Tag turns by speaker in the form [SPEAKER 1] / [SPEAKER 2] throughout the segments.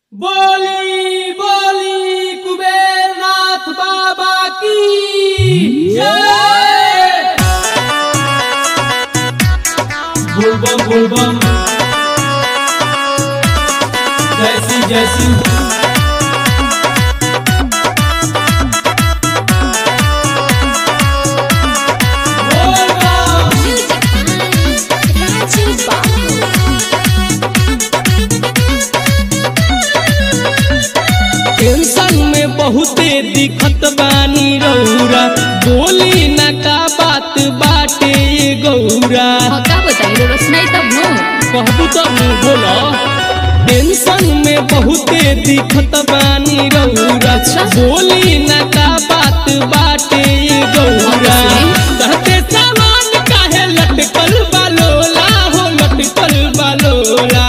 [SPEAKER 1] बोली बोली कुबेरनाथ बाबा की जय बोलबम बोलबम जैसी जैसी बोलबम
[SPEAKER 2] Raju Babu.
[SPEAKER 1] टेंशन में बहुते दिखत बानी रौरा बोली ना का बात बाटे ये गौरा
[SPEAKER 2] हाँ, का बताई रो सुनाई तब नो
[SPEAKER 1] कहबू तब न बोलो टेंशन में बहुते दिखत बानी रौरा
[SPEAKER 2] अच्छा।
[SPEAKER 1] बोली ना का बात बाटे ये गौरा
[SPEAKER 2] हाँ,
[SPEAKER 1] कहते सामान काहे लटकल बालोला हो लटकल बालोला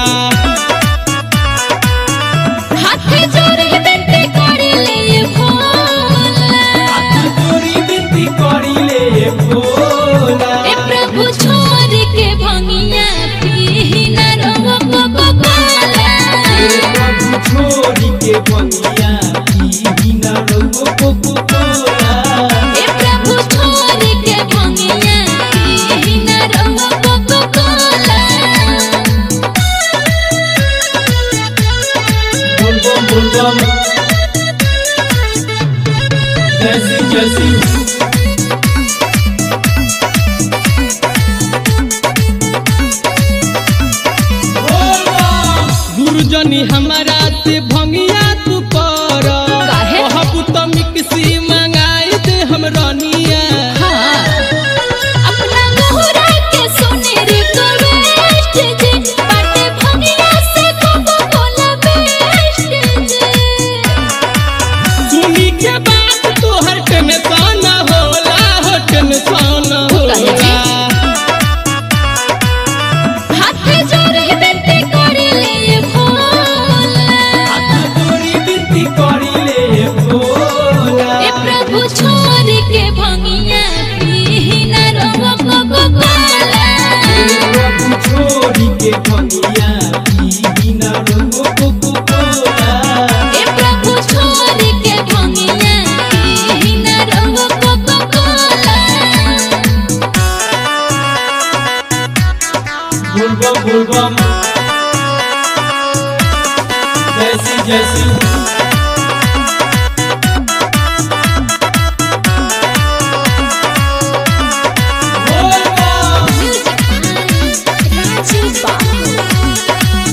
[SPEAKER 2] हाथे जोड़ के बेटे कोड़ी ले भोला
[SPEAKER 1] तोरी बिनती करी ले भोला
[SPEAKER 2] ए प्रभु छोड़ के भंगिया पी ना रो को को कोला
[SPEAKER 1] प्रभु छोड़ी के बनिया की ना रंगो को कोला
[SPEAKER 2] ए प्रभु छोड़ के भंगिया पी ना रो को को कोला
[SPEAKER 1] बोलबम बोलबम जैसी जैसी गुरुजनी हमारा से भंगिया तू कर
[SPEAKER 2] काहे?
[SPEAKER 1] कहबू तो मिक्सी मंगाई दे हम रनिया
[SPEAKER 2] हाँ अपना मोहरा के सोने रे को वेस्ट जे बाटे भंगिया से को को कोला बेस्ट जे
[SPEAKER 1] सुनी के बात तोहर टेंशन होला हो टेंशन होला
[SPEAKER 2] हाथे जोड़ के बेटे कोड़ी ले भोला
[SPEAKER 1] तोरी बिनती करी ले भोला
[SPEAKER 2] ए प्रभु छोड़ के भंगिया पी ना रो को को कोला
[SPEAKER 1] प्रभु छोड़ी के भंगिया पी ना रंगो को कोला
[SPEAKER 2] ए प्रभु छोड़ के भंगिया पी ना रो को को कोला
[SPEAKER 1] बोलबम बोलबम जैसी जैसी बोलबम
[SPEAKER 2] Raju Babu.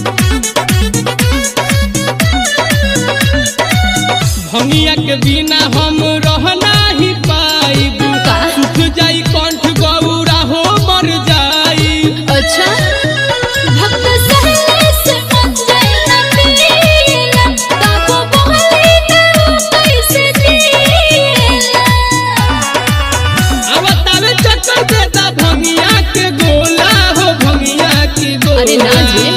[SPEAKER 1] भंगिया के बिना हम रह नाही पाइब
[SPEAKER 2] का?
[SPEAKER 1] सुख जाई कंठ गौरा हो मर जाई
[SPEAKER 2] अच्छा भक्त सहले से मन जाए ना पीला ताको बहले ना कैसे जीला
[SPEAKER 1] अब तावे चक्कर देता भंगिया के गोला हो भंगिया के गोला
[SPEAKER 2] अरे ना जी।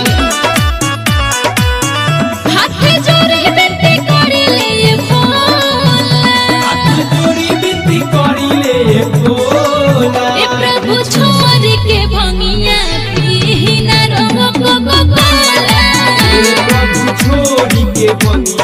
[SPEAKER 2] हाथे जोड़ के बेटे कोड़ी ले भोला
[SPEAKER 1] तोरी बिनती करी ले भोला
[SPEAKER 2] ए प्रभु छोड़ के भंगिया पी ना रो को को कोला
[SPEAKER 1] प्रभु छोड़ी के बनिया